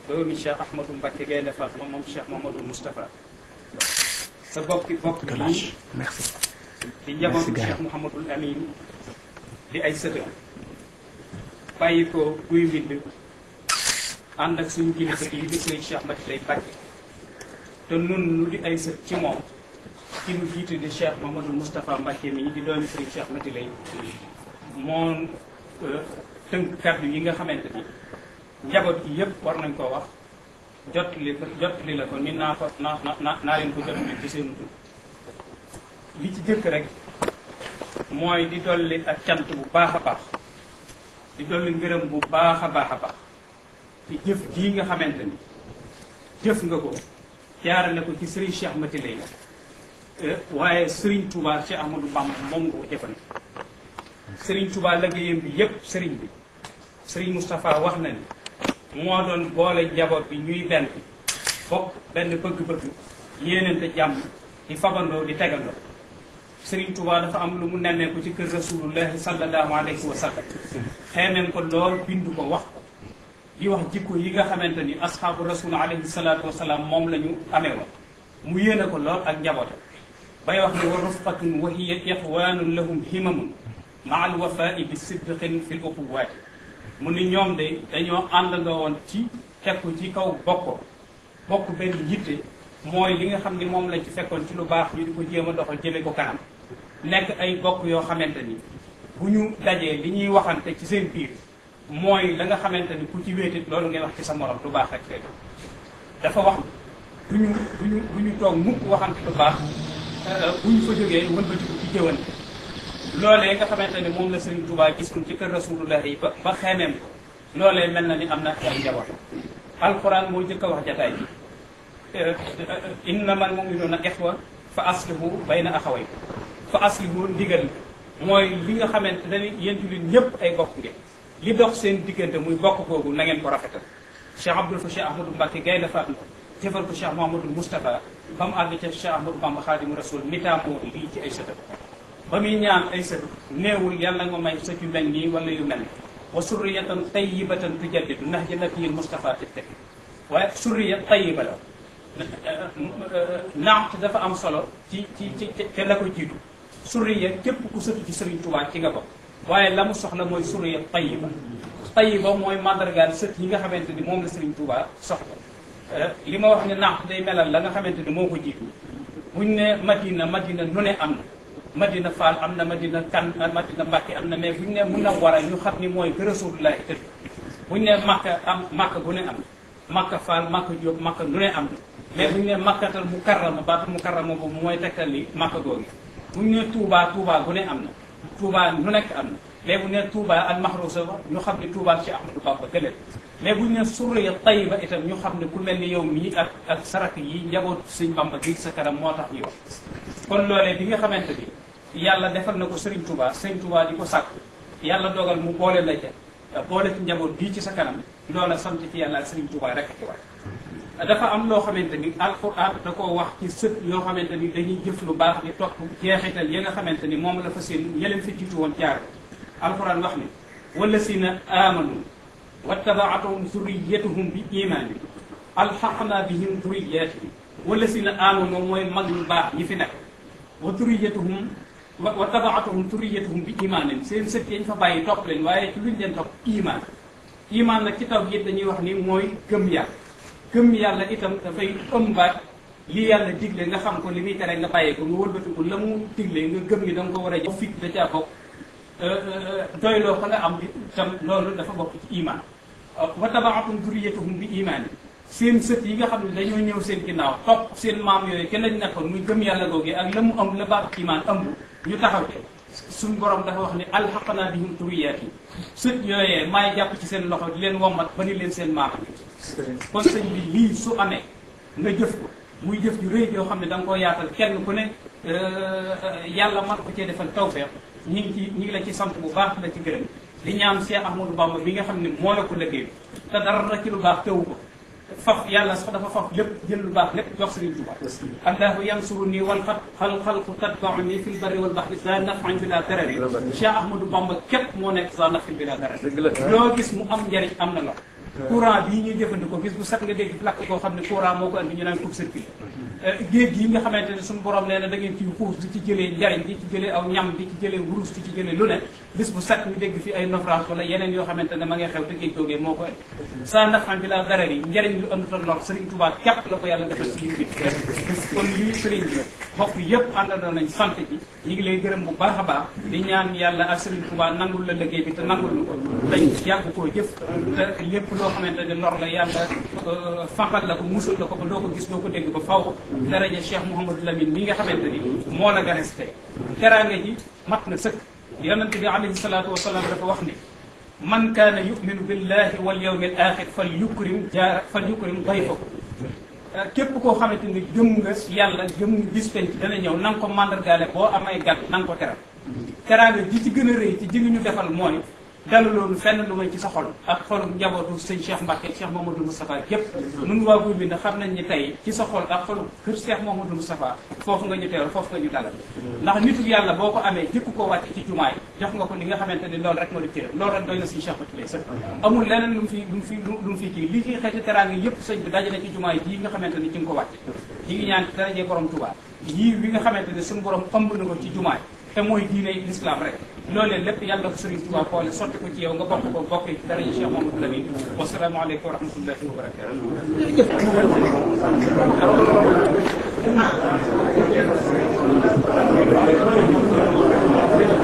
doomi Cheikh Ahmadou Mbacké Gaynde Fatma moom Cheikh Mamadou Moustapha sa bokki bokk bii merci di njabootu Merci, Cheikh Mouhamadul Amin di ay sëtam bàyyi ko guy mbind ànd ak suñu kilifa yi di sëriñ Cheikh Mati lay Mbacké te nun nu di ay sët ci moom ki nu jiite di Cheikh Mamadou Moustapha Mbacké mi di doomi sëriñ Cheikh Mati lay moo tënk kàddu yi nga xamante ni njaboot gi yëpp war nañ koo wax jot li ko jot li la ko ni naa ko naa naa naa leen ko jot li ci seen tur li ci jëkk rek mooy di dolli ak cant bu baax a baax di dolli ngërëm bu baax a baax a baax ci jëf jii nga xamante ni jëf nga ko jaarale ko ci Serigne Cheikh Mati lay waaye Serigne Touba Cheikh Ahmadou Bamba moom nga ko jëfan Serigne Touba liggéeyam bi yépp Serigne bi Serigne Moustapha wax na ni moo doon boole njaboot bi ñuy benn bokk benn bëgg-bëgg yéenante jàmm di fabandoo di tegandoo Serigne Touba dafa am lu mu nemmeeku ci kër rasulullahi sallallahu alayhi wa sallam xeemeen ko lool bindu ko wax ko di wax jikko yi nga xamante ni asxaabu rasul alayhi salaatu wasalaam moom la ñu amee woon mu yéene ko lool ak njabootam bay wax ne wa rufqatun wa hiya ixwanun lahum himamun maa al wafai bi sidqin fi l uquwaati mu ni ñoom de dañoo àndandoo woon ci teg ko ci kaw bokko bokk benn yitte mooy li nga xam ni moom lañ ci fekkoon ci lu baax ñu di ko jéem a doxal jëme ko kanam nekk ay bokk yoo xamante ni bu ñu dajee li ñuy waxante ci seen biir mooy la nga xamante ni ku ci wéetit loolu ngay wax ci sa morom lu baax rek fekk dafa wax du ñu du ñu du ñu toog mukk waxante lu baax bu ñu fa jógee wëlbatiku ci jëwante loolee nga xamante ni moom la Serigne Touba gis ko ci kër Rasulullah yi ba ba xeemeem ko loolee mel na ni am na ay njaboot alquran moo jëkk a wax jataay bi innamal mu'minuna ixwa fa aslihu bayna axaway fa aslihu ndigal mooy li nga xamante ne yéen jullit ñëpp ay bokk ngeen li dox seen diggante muy bokk googu na ngeen ko rafetal Cheikh Abdoul fa Cheikh Ahmadou Mbacké Gaynde Fatma jëfal ko Cheikh Mouhamadou Moustapha ba mu àgg ca Cheikh Ahmadou Bamba Khadimu Rasul mitaamoo lii ci ay sëtam ba muy ñaan ay sët néewul yàlla nga may sët yu mel nii wala yu mel ni wa surriyatan tayyibatan tujaddidu ndax ja nabiyil Moustapha ti teg waaye surriya tayyiba la naat dafa am solo ci ci ci te la ko jiitu surriya képp ku sëtu ci Serigne Touba ci nga bokk waaye la mu soxla mooy surriya tayyiba tayyiba mooy mandargaal sët yi nga xamante ni moom la Serigne Touba soxla li ma wax ne naat day melal la nga xamante ni moo ko jiitu buñ ne Madina Madina nu ne am na Madina Fall am na Madina Kan Madina Mbacke am na mais buñ ne mun na war a ñu xam ni mooy gë Rasulullah tëdd buñ ne Makka am Makka gu ne am Makka Fall Makka Diop Makka nu ne am na mais buñ ne Makkatal Mukarrama baatu Mukarrama boobu mooy tegtal li Makka googu buñ ne Touba Touba gu ne am na Touba nu nekk am na mais bu ne Touba al Mahrousa ñu xam ne Touba ci Ahmadou Bamba gëleel mais buñ ne Surriya Tayiba itam ñu xam ne ku mel ni yow mii ak ak sarak yi njabootu Sëñ Bamba gi sa kanam moo tax ñu wax kon loolee bi nga xamante ni yàlla defal na ko Serigne Touba Serigne Touba di ko sàkk yàlla dogal mu boole la ca boole ci njaboot bii ci sa kanam loola sant ci yàlla ak Serigne Touba rek ci war dafa am loo xamante ni alxuraan da koo wax ci sët yoo xamante ni dañuy jëf lu baax di topp jeexital yi nga xamante ni moom la fa seen ñeleen fi jiitu woon jaar alxuraan wax ni wala si na amanu wattabaatuhum zurriyatuhum bi imaani alxaqna bihim zurriyatihim wala si na amanu mooy mag ñu baax ñi fi nekk wa zurriyatuhum wa tabaatuhum zurriyatuhum bi imaanin seen sët yañ fa bàyyi topp leen waaye ci luñ leen topp imaan imaan nag ci taw yit dañuy wax ni mooy gëm yàlla gëm yàlla itam dafay ëmbaat li yàlla digle nga xam ko li muy tere nga bàyyee ko nga wëlbatiku la mu digle nga gëm ni da nga ko war a jox fit da caa bokk doyloo ko nga am itam loolu dafa bokk ci imaan wa tabaatum duriyatuhum bi imaan seen sët yi nga xam ne dañoo ñëw seen ginnaaw topp seen maam yooyu kenn lañ nekkoon muy gëm yàlla googu ak la mu am la baat imaan ëmb ñu taxaw te suñ borom dafa wax ni alxaqnaa bihim duriyati sët yooyee maay jàpp ci seen loxo di leen wommat ba ni leen seen maam kon sëñ bi lii su amee nga jëf ko muy jëf ju rëy yoo xam ne da nga koo yaatal kenn ku ne yàlla man ko cee defal tawfeex ñi ngi ci ñi ngi la ci sant bu baax la ci gërëm di ñaan Cheikh Ahmadou Bamba bi nga xam ne moo la ko liggéey te dara ci lu baax tewu ko faf yàlla sax dafa faf lépp jël lu baax lépp jox Sëriñ Tuubaa allahu yansuru nii wal xat xal xalqu tatbau nii fil barri wal baxri za nafan bi la darari Cheikh Ahmadou Bamba képp moo nekk za nafin bi la darari loo gis mu am njariñ am na la courant bii ñuy jëfandikoo gis bu set nga dégg lakk koo xam ne courant moo ko andi ñu naan coupe circuit géej gi nga xamante ne suñu borom nee na da ngeen ciy xuus di ci jëlee njariñ di ci jëlee aw ñam di ci jëlee wurus di ci jëlee lu ne bis bu set ñu dégg fi ay naufrage wala yeneen yoo xamante ne ma ngay xew te géej googee moo koy sa nafan bi la dara yi njariñ lu ënduta lor Serigne Touba képp la ko yàlla defal ci biir kon lii Serigne bi bokk yëpp àndandoo nañ sant ji ñu ngi lay gërëm bu baax a baax di ñaan yàlla ak Serigne Touba nangul la liggéey bi te nangul ñu ko dañ yàgg koo jëf te lépp loo xamante ne lor la yàlla fanqal la ko musul la ko ba doo ko gis doo ko dégg ba faw daraja Cheikh Mouhamadou Lamine mi nga xamante ni moo la ganes tey teraanga ji mat na sëkk yonente bi alayhi salaatu wasalaam dafa wax ni man kaana yuminu billahi wal yawmi al axir fal yukrim jaara fal yukrim dayfahu képp koo xamante ni gëm nga yàlla gëm nga bis penc dana ñëw na nga ko mandargaale boo amay gàtt na nga ko teral teraanga ji ci gën a rëy ci ji ñu defal mooy dalu loolu fenn lu may ci sa xol ak xolu njabootu sëñ Cheikh Mbacke Cheikh Mamadou Moustapha képp nun waa guy bi ndax xam nañ ni tey ci sa xol ak xolu kër Cheikh Mamadou Moustapha foofu nga ñu teewal foofu nga ñu dalal ndax nitu yàlla boo ko amee jëkk ko wàcc ci jumaay jox nga ko li nga xamante ni loolu rek moo di cëram loolu rek doy na suñu Cheikh Batilé sëkk amul leneen lu mu fi lu mu fi lu mu fi kii li fi xeeti teraanga yëpp sëñ bi daje na ci jumaay jii nga xamante ni ci nga ko wàcc ñi ngi ñaan ci darajee borom Touba yii wi nga xamante ni suñu borom ëmb na ko ci jumaay te mooy diine l'islam rek loolee lépp yàlla ko Serigne Touba boole sotti ko ci yow nga bokk ko bokk ci dara yi Cheikh Mamadou Lamine wasalaamaaleykum wa rahmatullahi wa barakatuh